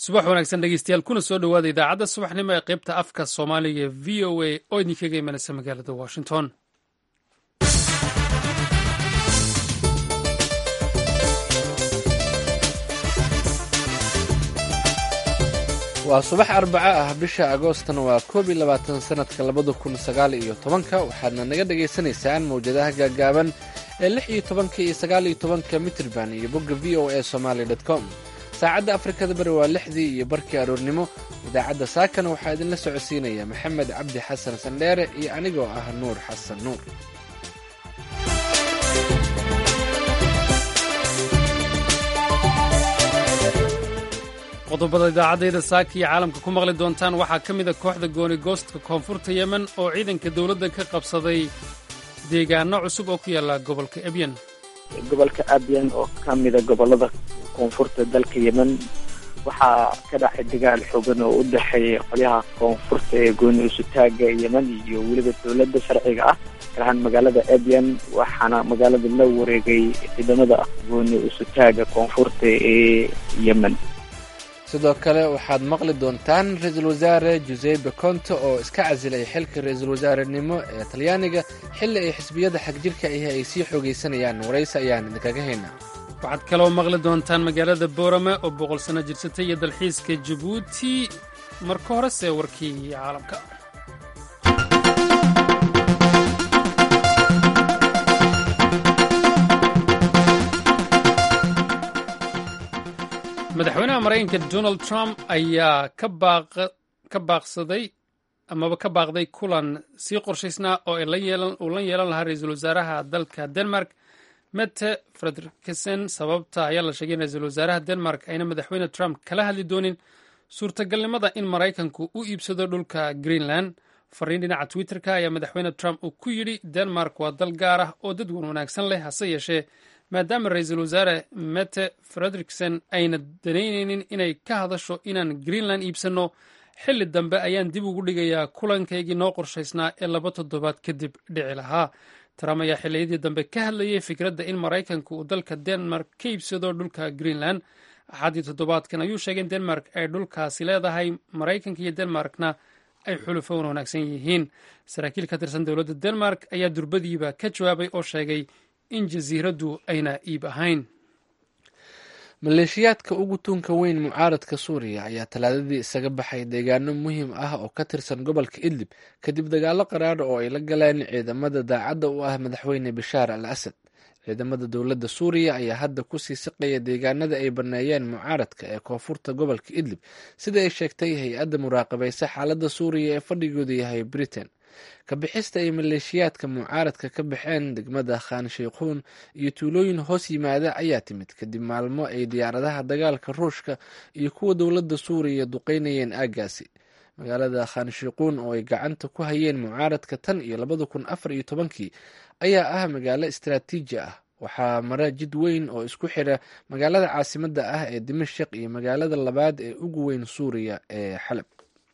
subax wanaagsan dhegeystayaal kuna soo dhowaada idaacadda subaxnimo ee qaybta afka soomaaliga ee v o a oo idinkaga imanaysa magaalada washington waa subax arbaco ah bisha agoostana waa koob iyo labaatan sanadka labada kun sagaal iyo tobanka waxaadna naga dhagaysanaysaan mawjadaha gaagaaban ee lix iyo tobanka iyo sagaal iyo tobanka mitrban iyo bogga v o a somaali com saacadda afrikada bari waa lixdii iyo barkii aroornimo idaacadda saakana waxaa idinla socodsiinaya maxamed cabdi xasan sandheere iyo anigoo ah nuur xasan nuur qodobada idaacadayda saaka iyo caalamka ku maqli doontaan waxaa ka mid a kooxda gooni goostka koonfurta yemen oo ciidanka dowladda ka qabsaday deegaano cusub oo ku yaala gobolka ebyan gobolka abyan oo ka mida gobolada koonfurta dalka yemen waxaa ka dhacay dagaal xoogan oo u dhexeeya qolyaha koonfurta ee gooni usutaaga yemen iyo weliba dowladda sharciga ah garahaan magaalada abyan waxaana magaalada la wareegay ciidamada gooni usutaaga koonfurta ee yemen sidoo kale waxaad maqli doontaan ra-iisul wasaare jusepe conte oo iska casilay xilka ra-iisul wasaarenimo ee talyaaniga xilli ay xisbiyada xagjirka ahi ay sii xoogaysanayaan waraysi ayaan idinkaga haynaa waxaad kaloo maqli doontaan magaalada boorame oo boqol sano jirsatay iyo dalxiiska jabuuti marka horese warkii caalamka madaxweynaha maraykanka donald trump ayaa ka baaqsaday amaba ka baaqday kulan sii qorshaysnaa oo uu la yeelan lahaa ra-iisul wasaaraha dalka denmark mette frederiksen sababta ayaa la sheegay in ra-iisul wasaaraha denmark ayna madaxweyne trump kala hadli doonin suurtagalnimada in maraykanku u iibsado dhulka greenland fariin dhinaca twitter-ka ayaa madaxweyne trump uu ku yidhi denmark waa dal gaar ah oo dadwan wanaagsan leh hase yeeshee maadaama ra-iisul wasaare mette frederiksen ayna danaynaynin inay ka hadasho inaan greenland iibsanno xilli dambe ayaan dib ugu dhigayaa kulankaygii noo qorshaysnaa ee laba toddobaad kadib dhici lahaa trump ayaa xilliyadii dambe ka hadlayay fikradda in maraykanku uu dalka denmark ka iibsado dhulka greenland axaddii toddobaadkan ayuu sheegay in denmark ay dhulkaasi leedahay maraykanka iyo denmarkna ay xulufoon wanaagsan yihiin saraakiil ka tirsan dowladda denmark ayaa durbadiiba ka jawaabay oo sheegay in jasiiraddu ayna iib ahayn maleeshiyaadka ugu tuunka weyn mucaaradka suuriya ayaa talaadadii isaga baxay deegaano muhiim ah oo ka tirsan gobolka idlib kadib dagaalo qaraar oo ay la galeen ciidamada daacadda u ah madaxweyne bashaar al asad ciidamada dowladda suuriya ayaa hadda kusii siqaya deegaanada ay baneeyeen mucaaradka ee koonfurta gobolka idlib sida ay sheegtay hay-adda muraaqabaysa xaaladda suuriya ee fadhigoodu yahay britain kabixista ay maleeshiyaadka mucaaradka ka baxeen degmada khan sheikhuun iyo tuulooyin hoos yimaada ayaa timid kadib maalmo ay diyaaradaha dagaalka ruushka iyo kuwa dowladda suuriya duqeynayeen aaggaasi magaalada khan sheikhuun oo ay gacanta ku hayeen mucaaradka tan iyo labada kun afar iyo tobankii ayaa ah magaalo istaraatiiji ah waxaa mara jid weyn oo isku xira magaalada caasimadda ah ee dimashik iyo magaalada labaad ee ugu weyn suuriya ee xalab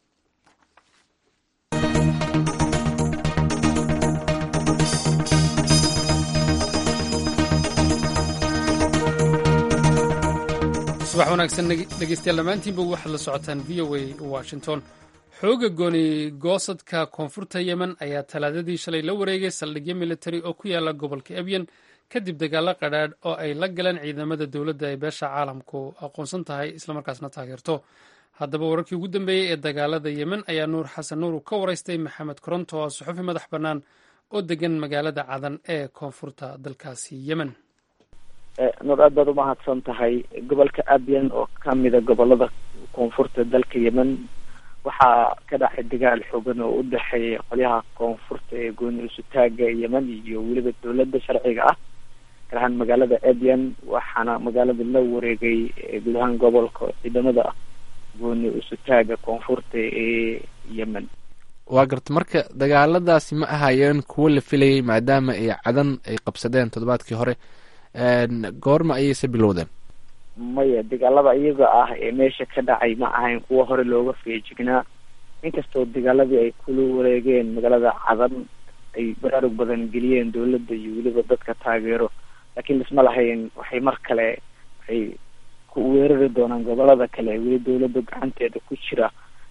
subax wanaagsan dhegeystayaal dhammaantiinba waxaad la socotaan v o a washington xooga gooni goosadka koonfurta yemen ayaa talaadadii shalay la wareegay saldhigyo militari oo ku yaala gobolka ebyan kadib dagaalo qadhaadh oo ay la galeen ciidamada dowladda ay beesha caalamku aqoonsan tahay islamarkaasna taageerto haddaba wararkii ugu dambeeyey ee dagaalada yemen ayaa nuur xasan nuur ka waraystay maxamed koronto oo suxufi madax bannaan oo degan magaalada cadan ee koonfurta dalkaasi yemen nuur aad baad umahadsan tahay gobolka abyan oo ka mida gobolada koonfurta dalka yemen waxaa ka dhacay dagaal xoogan oo u dhexeeya qolyaha koonfurta ee gooni usutaaga yemen iyo weliba dowladda sharciga ah garahaan magaalada abyan waxaana magaalada la wareegay guud ahaan gobolka ciidamada gooni usutaaga koonfurta ee yemen waa garta marka dagaaladaasi ma ahayeen kuwo la filayay maadaama ay cadan ay qabsadeen toddobaadkii hore goorma ayayse bilowdeen maya dagaalada iyaga ah ee meesha ka dhacay ma ahayn kuwa hore looga feejignaa inkastoo dagaaladii ay kula wareegeen magaalada cadan ay baraarug badan geliyeen dowladda iyo weliba dadka taageero laakiin isma lahayn waxay mar kale waxay ku weerari doonaan gobolada kale weli dawladda gacanteeda ku jira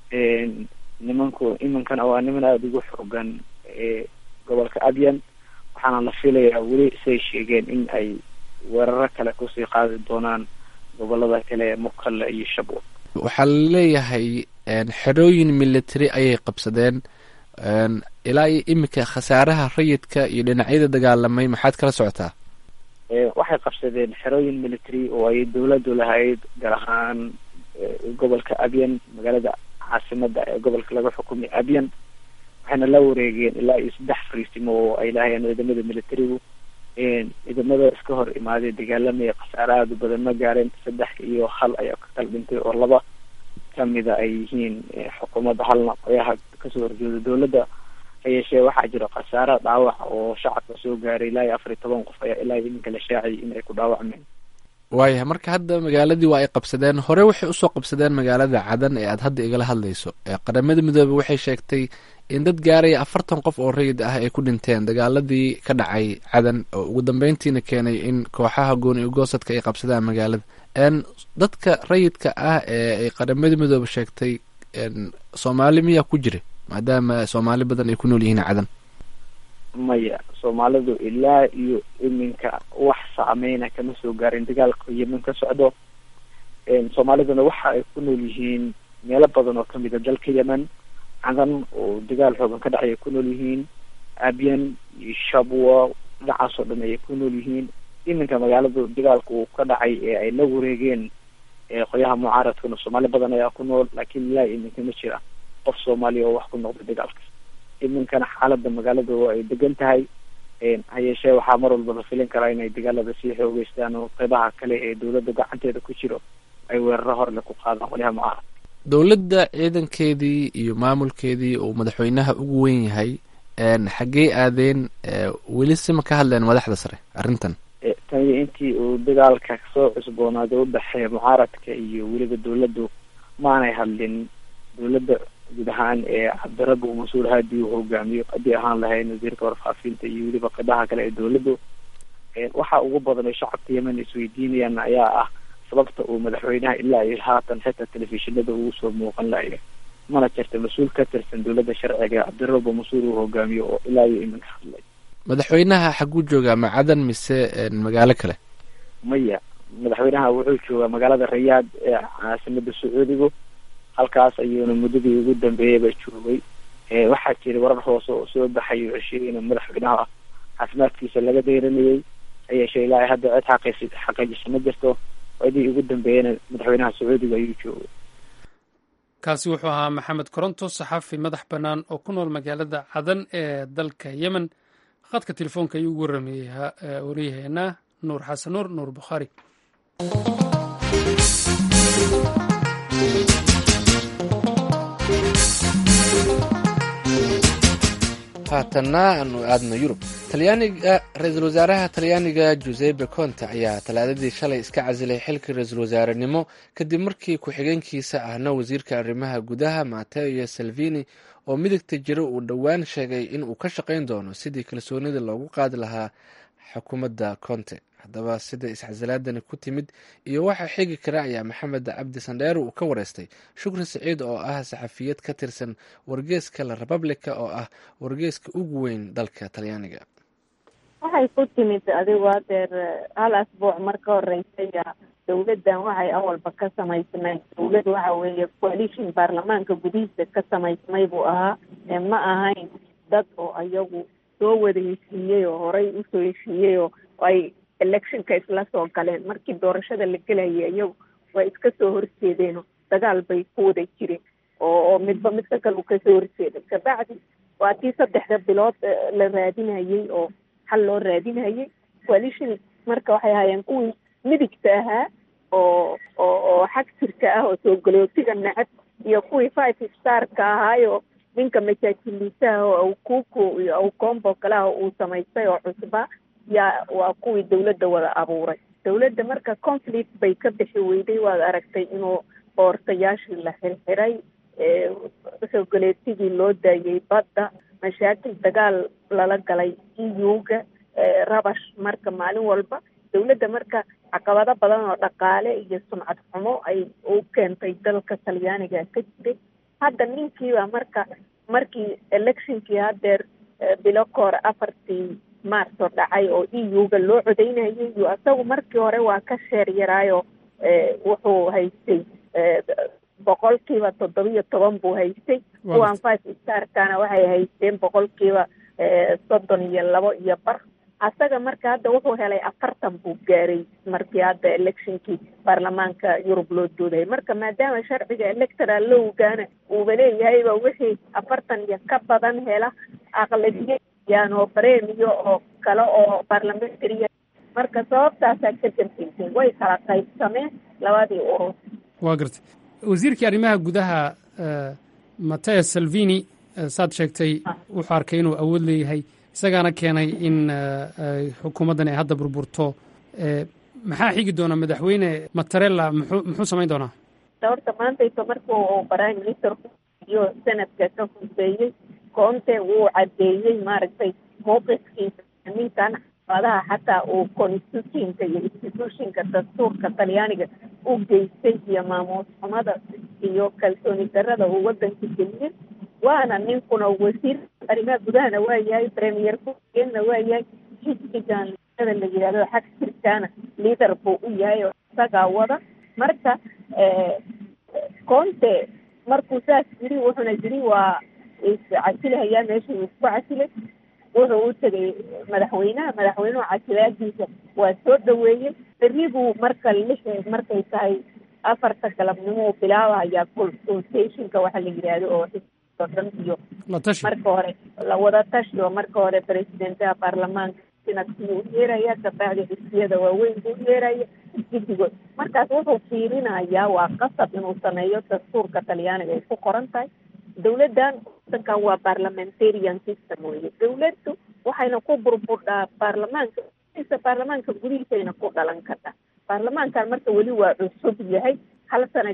nimanku imankana waa niman aada ugu xoogan gobolka abyan waxaana la filayaa weli say sheegeen in ay weeraro kale kusii qaadi doonaan gobolada kale ee mukalla iyo shabwa waxaa laleeyahay xerooyin military ayay qabsadeen ilaa iyo iminka khasaaraha rayidka iyo dhinacyada dagaalamay maxaad kala socotaa waxay qabsadeen xerooyin military oo ay dawladdu lahayd gaar ahaan gobolka abyan magaalada caasimada ee gobolka laga xukumay abyan waxayna la wareegeen ilaa iyo saddex fariisimo oo ay lahayeen ciidamada militarigu ciidamada iska hor imaaday dagaalamaya khasaare aada u badan ma gaareen saddex iyo hal ayaa ka kala dhintay oo laba kamida ay yihiin xukuumadda halna qoyaha kasoo horjeeda dawladda hayeeshee waxaa jira khasaare dhaawac oo shacabka soo gaaray ilaa iyo afar iyo toban qof ayaa ilaa iyo iminka la shaaciyay in ay ku dhaawacmeen waayahay marka hadda magaaladii waa ay qabsadeen hore waxay usoo qabsadeen magaalada cadan ee aad hadda igala hadlayso qaramada midoobe waxay sheegtay in dad gaaraya afartan qof oo rayid ah ay ku dhinteen dagaaladii ka dhacay cadan oo ugu dambeyntiina keenay in kooxaha gooni ugoosadka ay qabsadaan magaalada dadka rayidka ah ee ay qaramada midoobe sheegtay soomaali miyaa ku jira maadaama soomaali badan ay ku nool yihiin cadan maya soomaalidu ilaa iyo iminka wax saameyna kama soo gaarin dagaalka yemen ka socdo soomaaliduna waxa ay ku nool yihiin meelo badan oo kamid a dalka yemen cadan oo dagaal xoogan ka dhacay ay ku nool yihiin abyan iyo shabwa dhinacaas oo dhan ayay ku nool yihiin iminka magaaladu dagaalka uu ka dhacay ee ay la wareegeen qoyaha mucaaradkuna soomaali badan ayaa ku nool laakiin ilaa iminka ma jira qof soomaaliya oo wax ku noqday dagaalka iminkana xaalada magaalada oo ay degan tahay hayeeshee waxaa mar walba la filin karaa inay dagaalada sii xoogeystaan oo qeybaha kale ee dawladda gacanteeda ku jiro ay weeraro horle ku qaadaan qolyaha mucaarad dowladda ciidankeedii iyo maamulkeedii uu madaxweynaha ugu weyn yahay xaggey aadeen weli sima ka hadleen madaxda sare arrintan tan iyo intii uu dagaalka soo cusboonaaday udhexeeya mucaaradka iyo weliba dawladdu maanay hadlin dawladda guud ahaan ee cabdirabbi mas-uul haadii uu hogaamiyo haddii ahaan lahayn wasiirka warfaafinta iyo weliba qeybaha kale ee dawladdu waxa ugu badan oo shacabka yemen isweydiinayaan ayaa ah sababta uu madaxweynaha ilaa iyo haatan xitaa telefishinada ugu soo muuqan layo mana jirta mas-uul ka tirsan dawladda sharciga cabdirabbi mas-uul uu hogaamiyo oo ilaa iyo iminka hadlay madaxweynaha xaguu joogaa macadan mise magaalo kale maya madaxweynaha wuxuu joogaa magaalada rayaad ee caasimada sacuudigu halkaas ayuuna muddadii ugu dambeeyayba joogay waxaa jiray warar hoose oo soo baxay oo sheegay in madaxweynaha caafimaadkiisa laga deyranayay hayeeshee ilaa hadda cid xaqiis xaqiijisa ma jirto cidii ugu dambeeyana madaxweynaha sacuudiga ayuu joogay kaasi wuxuu ahaa maxamed koronto saxafi madax bannaan oo ku nool magaalada cadan ee dalka yemen khadka telefoonka ayuu ugu warameeyey waryaheena nuur xasan nuur nuur bukhaari haatanna aanu aadno yurub talyaaniga ra-iisul wasaaraha talyaaniga jusepe conte ayaa talaadadii shalay iska casilay xilka ra-iisul wasaarenimo kadib markii ku-xigeenkiisa ahna wasiirka arrimaha gudaha mateo salvini oo midigta jira uu dhowaan sheegay in uu ka shaqayn doono sidii kalsoonida loogu qaadi lahaa xukuumadda conte haddaba sida iscasilaadani ku timid iyo waxa xigi kara ayaa maxamed cabdi sandheero uu ka wareystay shukri saciid oo ah saxafiyad ka tirsan wargeeska la republica oo ah wargeeska ugu weyn dalka talyaaniga waxay ku timid adigu hadeer hal asbuuc mar ka horeysaya dawladdan waxay awalba ka samaysmay dawlad waxa weeye coalition baarlamaanka gudihiisa ka samaysmay buu ahaa ma ahayn dad oo ayagu soo wada heshiiyey oo horey usoo heshiiyey oo ay electionka isla soo galeen markii doorashada la gelayay iyagu way iska soo horjeedeenoo dagaal bay ku wada jireen oo oo midba midka kale uu kasoo horjeeday kabacdi waa tii saddexda bilood la raadinayay oo xal loo raadinayay coalition marka waxay ahaayeen kuwii midigta ahaa oo oo oo xag jirka ah oo soo galootiga necab iyo kuwii five starka ahaayo ninka majaajiliisaha oo awkuku iyo awkombo kaleha uu samaystay oo cusba yaa waa kuwii dawladda wada abuuray dawladda marka conflict bay ka bixi weyday waad aragtay inuu boortayaashii la xirxiray soo galeetigii loo daayay badda mashaakil dagaal lala galay eu-ga rabash marka maalin walba dowladda marka caqabado badan oo dhaqaale iyo sumcad xumo ay u keentay dalka talyaaniga ka jiray hadda ninkiiba marka markii electionkii haddeer bilo kahore afartii maarso dhacay oo e u-ga loo codeynayay iyo isagu markii hore waa ka sheer yaraayo wuxuu haystay boqolkiiba toddobiyo toban buu haystay kuwan five starkana waxay haysteen boqolkiiba soddon iyo labo iyo bar asaga marka hadda wuxuu helay afartan buu gaaray markii hadda electionkii baarlamaanka yurub loo doodayay marka maadaama sharciga electoral lowgana uuba leeyahayba wixii afartan iyo ka badan hela aqlabiyayaan oo bremiyo oo kale oo parliamentary marka sababtaasaa ka dambeysay way kala qaybsameen labadii urur waa gartay wasiirkii arrimaha gudaha mateo salvini saad sheegtay wuxuu arkay inuu awood leeyahay isagaana keenay in xukuumaddan ay hadda burburto maxaa xigi doona madaxweyne matarella muxuu muxuu samayn doonaa horta maantayto markuu prime minister iyo sanadka ka husbeeyey koonte wuu caddeeyey maaragtay mowqifkiisa ninkan caqabadaha xataa uu constitutionka iyo institutionka dastuurka talyaaniga u geystay iyo maamuus xumada iyo kalsooni darada uu wadanka geliyey waana ninkuna wasiir arrimaha gudahana waa yahay premier ku-xigeenna waa yahay xisbigan liidada la yidhahdo xag jirkaana liader buu u yahay oo isagaa wada marka conte markuu saas yiri wuxuuna yiri waa iscasilahayaa meesha uu isku casilay wuxuu u tegay madaxweynaha madaxweynuhu casilaadiisa waa soo dhaweeyey berribuu marka lix markay tahay afarta galabnimo bilaabahayaa consultationka waxa la yidhaahdo oo xisbiga dhan iyo marka hore lawada tashi oo marka hore presidentaha baarlamaanka sinadkii u yeeraya kabacdi xisbiyada waaweyn buu yeeraya guddigood markaas wuxuu fiirinayaa waa qasab inuu sameeyo dastuurka talyaaniga ay ku qoran tahay dowladdan wadankan waa parliamentarian system weye dowladdu waxayna ku burburdhaa baarlamaanka baarlamaanka gudihiisayna ku dhalan kartaa baarlamaankan marka weli waa cusub yahay hal sana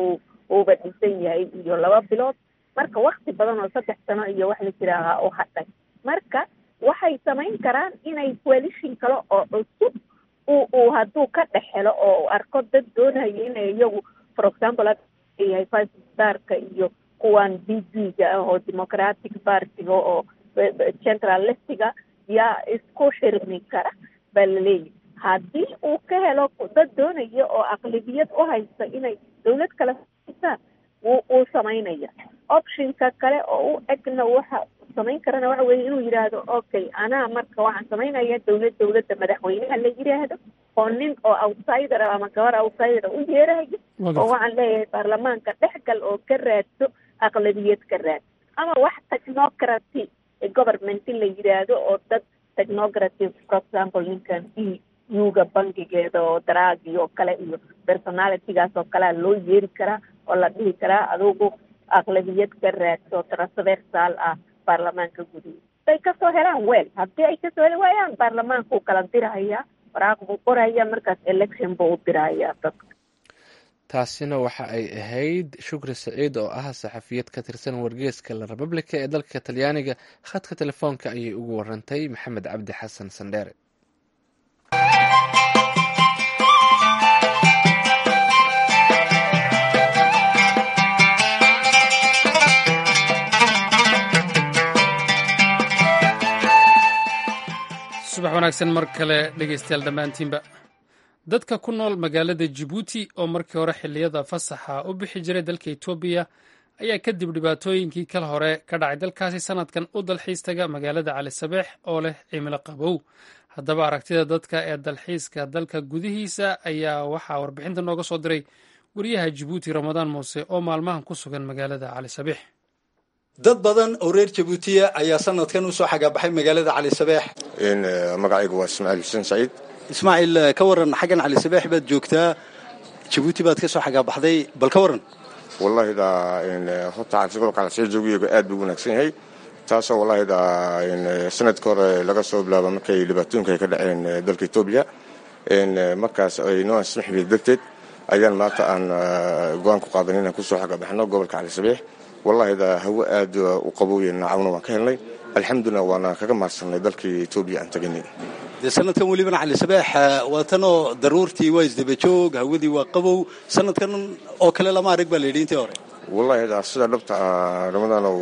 uuba dhisan yahay iyo laba bilood marka wakti badan oo saddex sano iyo wax la jiraahaa u hadhay marka waxay samayn karaan inay coalition kale oo cusub uu uu hadduu ka dhex helo oo arko dad doonayo inay iyagu for example yahay five starka iyo kuwan b b ga ah oo democratic partiga oo central leftiga yaa isku xirmi kara baa laleeyahy haddii uu ka helo dad doonaya oo aqlibiyad u haysta inay dowlad kale haystaan wuu uu samaynaya optionka kale oo u egna waxa samayn karana waxa weeye inuu yidhaahdo okay anaa marka waxaan samaynaya dowlad dowladda madaxweynaha la yidhaahdo oo nin oo outsider ama gabar outsider u yeerahayo oo waxaan leeyahay baarlamaanka dhexgal oo ka raadso aqlabiyad ka raad ama wax technocraty government la yidhaahdo oo dad technocraty for example ninkan e u-ga bankigeeda oo daraagi oo kale iyo personalitygaas oo kalea loo yeeri karaa oo la dhihi karaa adugu aqlabiyad ka raadso transversal ah baarlamaanka gudihiisa haday kasoo helaan weel haddii ay kasoo heli waayaan baarlamaanka uu kala dirahayaa waraaq buu qoraya markaas election buu u dirahayaa dadka taasina waxa ay ahayd shukri saciid oo ah saxafiyad ka tirsan wargeeska la republica ee dalka talyaaniga khadka telefoonka ayay ugu warantay maxamed cabdi xasan sandheere subax wanaagsan mar kale dhegeystayaal dhammaantiinba dadka ku nool magaalada jibuuti oo markii hore xilliyada fasaxa u bixi jiray dalka etoobiya ayaa kadib dhibaatooyinkii kal hore ka dhacay dalkaasi sanadkan u dalxiis taga magaalada cali sabeex oo leh cimilo qabow haddaba aragtida dadka ee dalxiiska dalka gudihiisa ayaa waxaa warbixinta nooga soo diray wariyaha jibuuti ramadaan muuse oo maalmahan ku sugan magaalada cali sabeex dad badan oo reer jabuutiya ayaa sanadkan usoo xagaabaxay magaalada cali sabeex magacaygu waa ismaaciil xuseen saciid ismaaciil ka waran xaggan cali sabeex baad joogtaa jabuuti baad ka soo xagaabaxday bal ka waran wallahi da horta calisabeex calisee joogiyagu aad buu wanaagsan yahay taasoo wallahi da sanadka hore laga soo bilaabo markay dhibaatooyinka ay ka dhaceen dalka etoobiya markaas ay noo ansixi darteed ayaan maanta aan go-aan ku qaadan inaan kusoo xagaabaxno gobolka cali sabeex wallahi da hawo aad u qabowya naacawna waan ka helnay alxamdulilah waana kaga mahadsanay dalkii etoobiya aan teganay dee sanadkan welibana cali sabeex waa tanoo daruurtii waa isdabajoog hawadii waa qabow sanadkan oo kale lama arag baa la yidhi intii hore wallahi sida dhabta ah ramadanow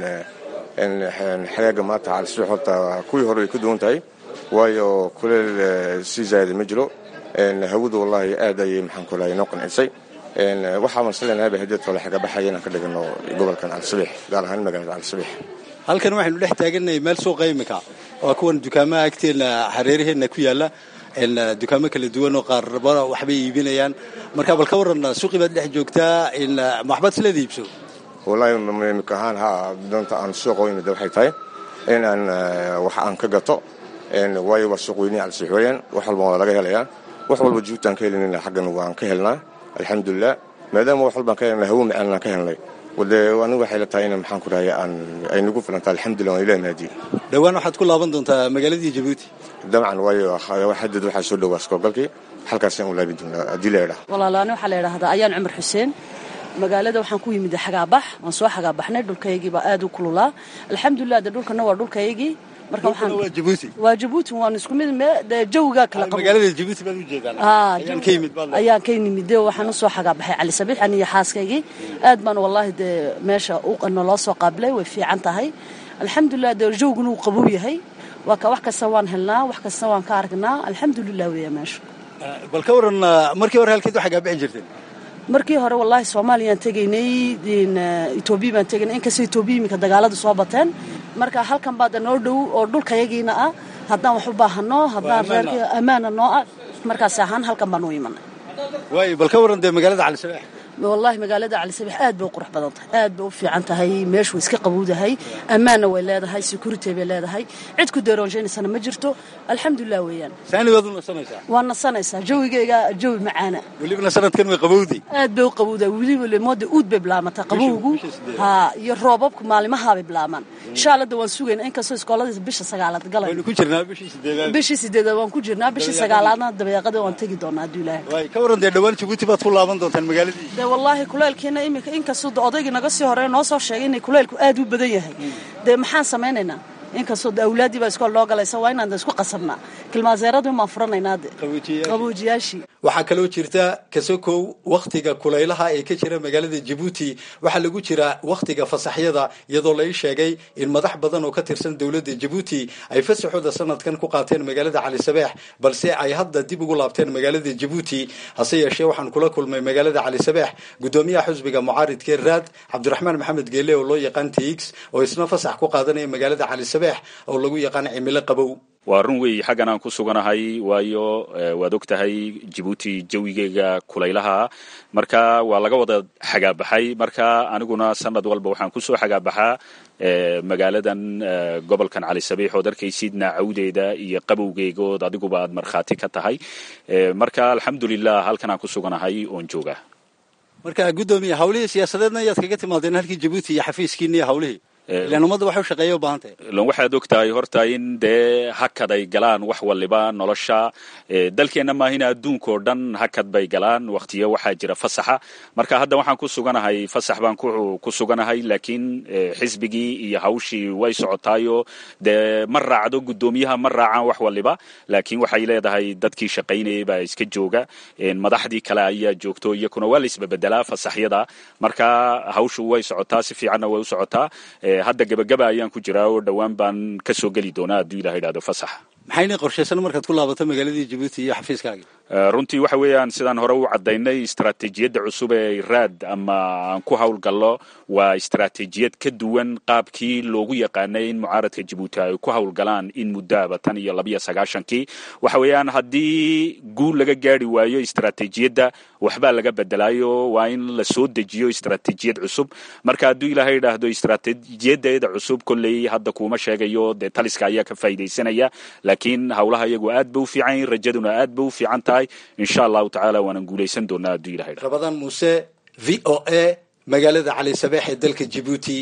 xagaaga maanta cali sabeex horta kuwii hore way ka duwan tahay waayo kuleel sii zaayada ma jiro hawadu wallahi aad ayay maxaan ku lahay noo qancisay waxaa masleenaaba hadeed kale xagabaxaya inaan ka dhigano gobolkan calisabeex gaar ahaan magaalada calisabeex halkan waxaynu dhex taagannahay meel suuqa imika waa kuwan dukaamaha agteena hareeraheenna ku yaalla dukaamo kala duwan oo qaarba waxbay iibinayaan marka bal ka waran suuqii baad dhex joogtaa maxbaad isleeda iibso wallahi imika ahaan ha doonta aan suuqa u imida waxay tahay in aan wax aan ka gato waayo waa suuq weynihi calisabeex weeyaan wax walba waa laga helayaa wax walba juugtaan ka helinayna xaggan waan ka helnaa alxamdulilah maadaama wax walbaan ka helnay hawo macaan aan ka helnay wade anigu waxay la tahay in maxaan ku dhahay aan ay nagu filanta alxamdulillah waan ilaah mahadiye dhowaan waxaad ku laaban doontaa magaaladii jabuuti dabcan waayo xadad waxaa soo dhowaa iskogalkii halkaasaan u laabi doonaa haddii la idhaha walaalaani waxaa la idhaahdaa ayaan cumar xuseen magaalada waxaan ku yimid xagaabax waan soo xagaabaxnay dhulkaygii baa aad u kululaa alxamdulilah de dhulkana waa dhulkaygii marka waxaan waa jabuuti waa jabuuti waan isku mid de jawigaa kala qabo magaalada jabuuti baad u jeedaan ayaan ka yimid baad ayaan ka yimid de waxaan usoo xagaabaxay cali sabiix aniyo xaaskaygii aad baan wallahi dee meesha naloo soo qaabilay way fiican tahay alxamdulilah dee jawguna uu qabow yahay waa ka wax kasta waan helnaa wax kasta waan ka aragnaa alxamdulilah weeya meesha bal ka waran markii hore halkeed waxaa gaabixi jirteen markii hore wallaahi soomaaliyaan tegaynay etoobiya baan tegaynay inkastoo etoobiya iminka dagaaladu soo bateen marka halkan baada noo dhow oo dhulkayagiina ah haddaan wax u baahano haddaan reerkii ammaana noo ah markaas ahaan halkan baan u imanay waayo bal ka waran dee magaalada cali sabeex wallahi magaalada cali sabiix aad bay u qurux badan tahay aad bay u fiican tahay meeshu way iska qabowdahay ammaanna way leedahay security bay leedahay cid ku deeroonshaynaysaana ma jirto alxamdulilah weeyaan saani waad u nasanaysaa waa nasanaysaa jawigayga jawi macaana welibana sanadkan way qabowday aad bay u qabowdahay weliba lemooda uud bay bilaamataa qabowgu ha iyo roobabku maalimahaabay bilaamaan insha allada waan sugayna inkastoo iskooladiisa bisha sagaalaad galay waynu ku jirnaa bishii sideedaad bishii sideedaad waan ku jirnaa bishii sagaalaadna dabeeqada waan tegi doonaa hadduu ilaahay waay ka waran dee dhowaan jabuuti baad ku laaban doontaan magaaladii dee wallaahi kuleylkiina iminka inkastoo odaygii naga sii horeeya noo soo sheegay inay kuleylku aad u badan yahay dee maxaan samaynaynaa inkastoo de awlaaddii baa iskool loo galaysa waa inaan de isku qasabnaa kilmaaseeradii maan furanaynaa de qaboojiyaashii waxaa kaloo jirta kasokow wakhtiga kulaylaha ee ka jira magaalada jabuuti waxaa lagu jira wakhtiga fasaxyada iyadoo lai sheegay in madax badan oo ka tirsan dowladda jabuuti ay fasaxooda sanadkan ku qaateen magaalada cali sabeex balse ay hadda dib ugu laabteen magaalada jabuuti hase yeeshee waxaan kula kulmay magaalada cali sabeex gudoomiyaha xusbiga mucaaridkee raad cabdiraxmaan maxamed geele oo loo yaqaan tix oo isna fasax ku qaadanaya magaalada cali sabeex oo lagu yaqaan cimilo qabow waa run weey xaggan aan ku suganahay waayo waad og tahay jabuuti jawigeega kulaylaha marka waa laga wada xagaabaxay marka aniguna sanad walba waxaan kusoo xagaabaxaa magaaladan gobolkan cali sabiix ood arkaysidna cawdeeda iyo qabowgeegood adiguba aad markhaati ka tahay marka alxamdulilah halkan aan ku suganahay oon jooga marka guddoomiye hawlihii siyaasadeedna ayaad kaga timaadeen halkii jabuuti iyo xafiiskiina iyo hawlihii ilaan ummadda waxay u shaqeeya u baahan tahay lan waxaad og tahay horta in dee hakad ay galaan wax waliba nolosha dalkeenna maahina adduunka oo dhan hakad bay galaan waktiyo waxaa jira fasaxa marka hadda waxaan ku suganahay fasax baan ku suganahay laakiin xisbigii iyo hawshii way socotaayo dee ma raacdo guddoomiyaha ma raacaan wax waliba laakiin waxay leedahay dadkii shaqaynayay baa iska jooga madaxdii kale ayaa joogto iyakuna waa la isbebedelaa fasaxyada marka hawshu way socotaa si fiicanna way u socotaa hadda gebagaba ayaan ku jiraa oo dhowaan baan ka soo geli doonaa hadduu ilaha idhahdo fasax maxayna qorshaysan markaad ku laabato magaaladii jabuuti iyo xafiiskaagii runtii waxa weeyaan sidaan hore u caddaynay istaraatiijiyadda cusub ee raad ama aan ku howlgallo waa istaraatiijiyad ka duwan qaabkii loogu yaqaanay in mucaaradka jabuuti ay ku howlgalaan in muddoaba tan iyo labiyo sagaashankii waxa weeyaan haddii guul laga gaari waayo istaraatiijiyadda waxbaa laga bedelaayo waa in la soo dejiyo istaraatiijiyad cusub marka hadduu ilaahay idhaahdo istaraatiijiyadeeda cusub kolley hadda kuuma sheegayo dee taliska ayaa ka faa'iidaysanaya laakiin howlaha iyagu aad ba u fiican yihin rajaduna aad ba u fiican tahay insha allahu tacaala waanan guulaysan doonaa hadduu ilahay idhahdo rabadaan muuse v o a magaalada cali sabeex ee dalka jabuuti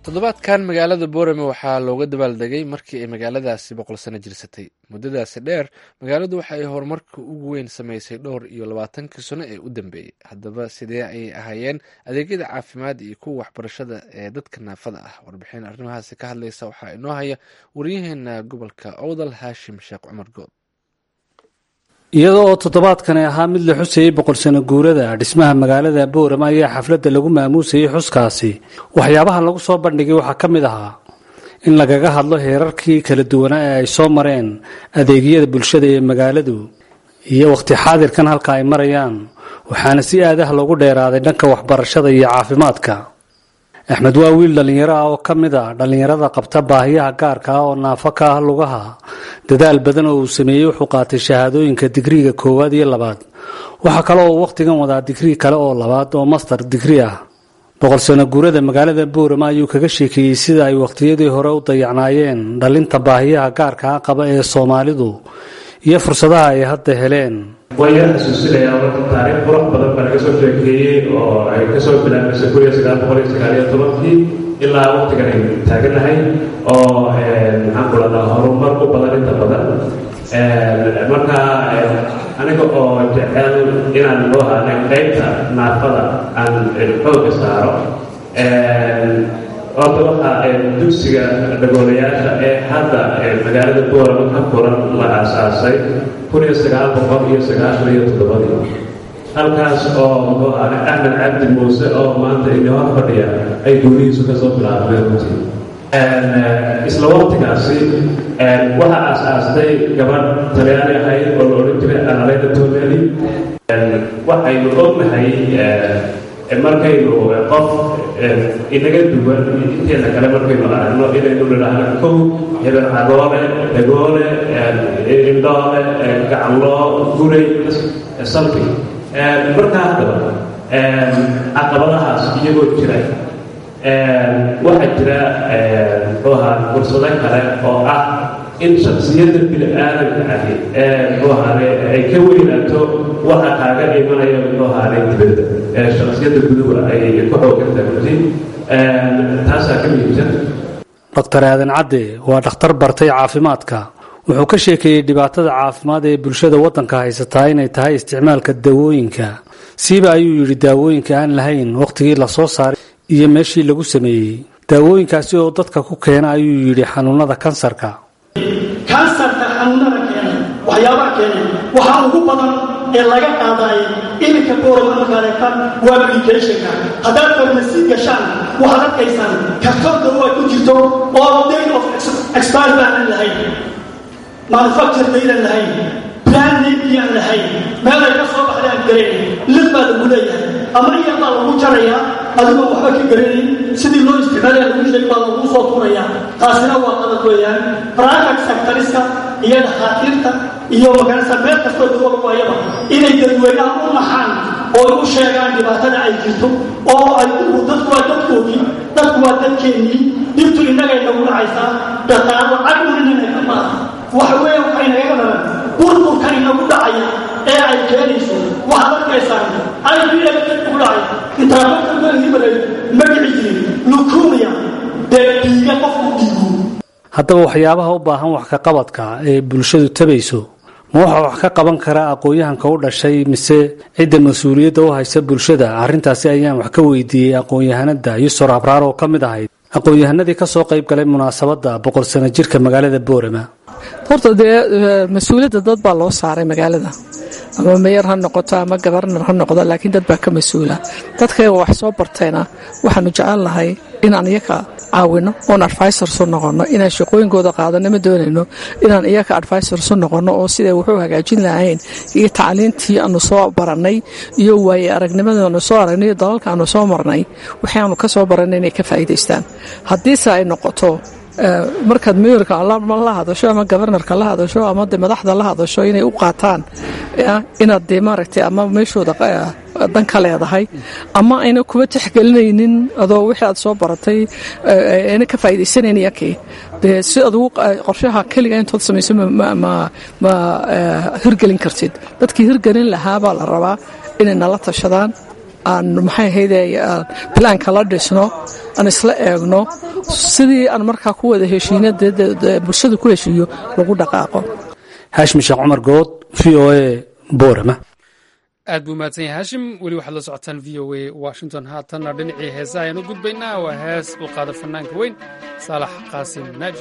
toddobaadkan magaalada boorame waxaa looga dabaaldegay markii ay magaaladaasi boqol sano jirsatay muddadaasi dheer magaaladu waxa ay horumarka ugu weyn samaysay dhowr iyo labaatankii sano ee u dambeeyey haddaba sidee ayay ahaayeen adeegyada caafimaad iyo kuwa waxbarashada ee dadka naafada ah warbixin arrimahaasi ka hadlaysa waxaa inoo haya waryaheena gobolka owdal haashim sheekh cumar good iyadoo oo toddobaadkani ahaa mid la xusayey boqol sano guurada dhismaha magaalada boorama ayaa xafladda lagu maamuusayey xuskaasi waxyaabaha lagu soo bandhigay waxaa ka mid ahaa in lagaga hadlo heerarkii kala duwanaa ee ay soo mareen adeegyada bulshada ee magaaladu iyo wakhti xaadirkan halka ay marayaan waxaana si aadaha loogu dheeraaday dhanka waxbarashada iyo caafimaadka axmed waa wiil dhallinyaro ah oo ka mid a dhallinyarada qabta baahiyaha gaarka ah oo naafo ka ah lugaha dadaal badan oo uu sameeyey wuxuu qaatay shahaadooyinka digriiga koowaad iyo labaad waxaa kale oo wakhtigan wadaa digrii kale oo labaad oo master digri ah boqol sano guurada magaalada boorama ayuu kaga sheekeeyey sida ay wakhtiyadii hore u dayacnaayeen dhalinta baahiyaha gaarka ah qaba ee soomaalidu iyo fursadaha ay hadda heleen waan yar xasuusinayaa marka taariikh qurux badan baa laga soo sheekeeyey oo ay kasoo bilaabmaysa kun iyo sagaal boqol iyo sagaal iyo tobankii ilaa waqtigan aynu taaganahay oo maxaan ku dhadaa horumar u badan inta badan marka aniga oo jecel inaan loo haanay qaybta naafada aan xooga saaro horta waxaa dugsiga dhagoolayaasha ee hadda magaalada boorama ka furan la aasaasay kun iyo sagaal boqol iyo sagaashan iyo toddobadii halkaas oo muxuu ahay axmed cabdi muuse oo maanta ini hor fadhiya ay guurihiisu kasoo bilaabmeen runtii isla waqtigaasi waxaa aasaastay gabadh talyaani ahayd oo la odhan jiray analeyda tomeli waxaynu ognahay markaynu qof inaga duwan inteena kale markaynu aragno inaynu nidhaahno kow hebel cagoole dhagoole indhoole gacanloo guray something markaa haddaba caqabadahaas iyagoo jira waxaa jira muxuu ahaa fursado kale oo ah in shaksiyadda bini aadamka ahi muxuu ahaane ay ka weynaato waxa kaaga imanaya muxuu ahaane dibadda shaksiyadda guduwa ay ku xooganta runtii taasaa ka muhiimsan doctor aadan cadde waa dhakhtar bartay caafimaadka wuxuu ka sheekeeyey dhibaatada caafimaad ee bulshada waddanka haysataa inay tahay isticmaalka daawooyinka siiba ayuu yidhi daawooyinka aan lahayn wakhtigii la soo saaray iyo meeshii lagu sameeyey daawooyinkaasi oo dadka ku keena ayuu yidhi xanuunada kansarka kansarka xanuunada keena waxyaabaha keena waxaa ugu badan ee laga qaadaayo iminka boorama markaad eegtaan waa medicationka haddaad farmasi gashaan waxaad arkaysaan kartoon dawo ay ku jirto oo date of expire baanan lahayn manufacture daydan lahayn plan nabiyaan lahayn meel ay ka soo baxday aan garayn lid baa lagu leeyahay ama iyar baa lagu jarayaa adigoo waxba ka garanayn sidii loo isticmaalaya lagu sheeg baa lagu soo tuurayaa taasina waa qalad weeyaan private sectoriska iyo dhakhaatiirta iyo magarasa meel kastoo dawo lagu hayaba inay dadweynaha u naxaan oo u sheegaan dhibaatada ay jirto oo ay dadku waa dadkoodii dadku waa dadkeennii dhibtu innagay nagu dhacaysaa dhaqaalo caguninina ka maaha waxa weeye waxay nagaga dhalan burburka inagu dhacaya ee ay keenayso waxaad arkaysaan i b l ku dhacay intaabaahibalay magaci jirin lukumiya dee dhiiga qofku dhiigu haddaba waxyaabaha u baahan wax ka qabadka ee bulshadu tabayso ma waxaa wax ka qaban karaa aqoon-yahanka u dhashay mise cidda mas-uuliyadda u haysa bulshada arrintaasi ayaan wax ka weydiiyey aqoon-yahanada yusor abraar oo ka mid ahayd aqoon-yahanadii ka soo qayb galay munaasabadda boqol sano jirka magaalada boorama horta dee mas-uuliyadda dad baa loo saaray magaalada ama meyer ha noqoto ama gabarnar ha noqdo laakiin dad baa ka mas-uula dadkayga wax soo bartayna waxaanu jecel lahay inaan iyaka caawino oon advisors u noqono inaan shaqooyinkooda qaadano ma doonayno inaan iyaka advisors u noqono oo siday wuxuu hagaajin lahayn iyo tacliintii aanu soo barannay iyo waaye aragnimadii aanu soo aragnay iyo dalalka aanu soo marnay waxaanu ka soo barannay inay ka faa'iidaystaan haddiise ay noqoto markaad meyerka la hadasho ama gobarnarka la hadasho ama de madaxda la hadasho inay u qaataan inaad de maaragtay ama meeshooda dan ka leedahay ama ayna kuba tixgelinaynin adoo wixii aad soo baratay ayna ka faa'iidaysanayn yakii dee si adugu qorshaha keliga intood samayso ma hirgelin kartid dadkii hirgelin lahaa baa la rabaa inay nala tashadaan aan maxay ahayde bilaanka la dhisno aan isla eegno sidii aan markaa ku wada heshiina bulshada ku heshiiyo lagu dhaqaaqo haashim sheekh cumar good v o a boorama aad buu mahadsan yahay haashim weli waxaad la socotaan v o a washington haatanna dhinacii heesaha ayaan u gudbaynaa waa hees u qaada fanaanka weyn saalax qaasim naaji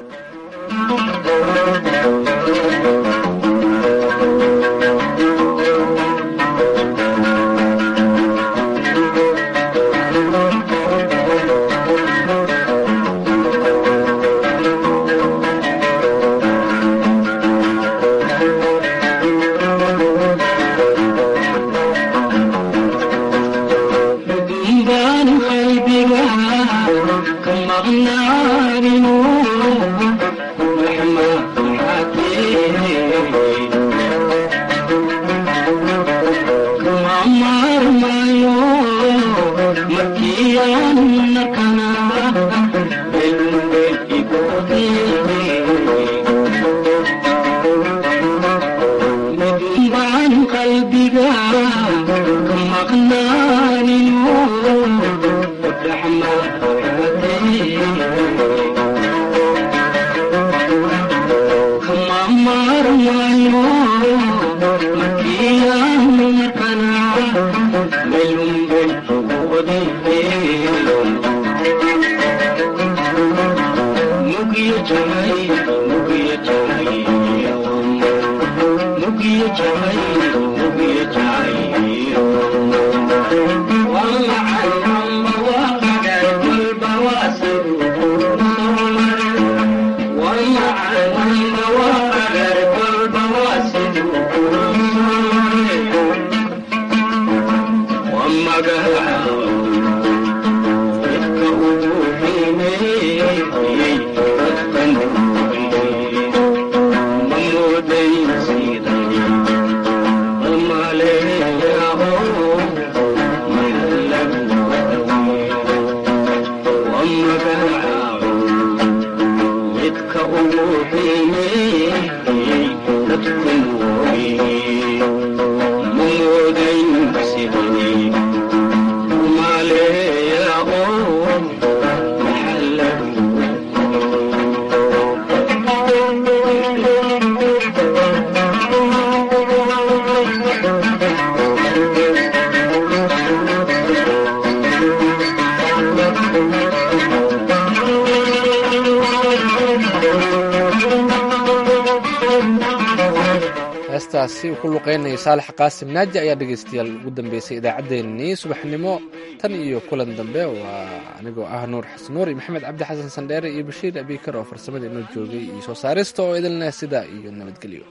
heestaasi uu ku luqeynaya saalax qaasim naaji ayaa dhegaystayaal ugu dambeysay idaacaddeenii subaxnimo tan iyo kulan dambe waa anigoo ah nuur xasan nuur iyo maxamed cabdi xasan sandheere iyo bashiir abikar oo farsamada inoo joogay iyo soo saarista oo idilneh sidaa iyo nabadgelyo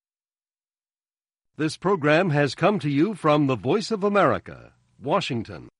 This program has come to you from the Voice of America, Washington.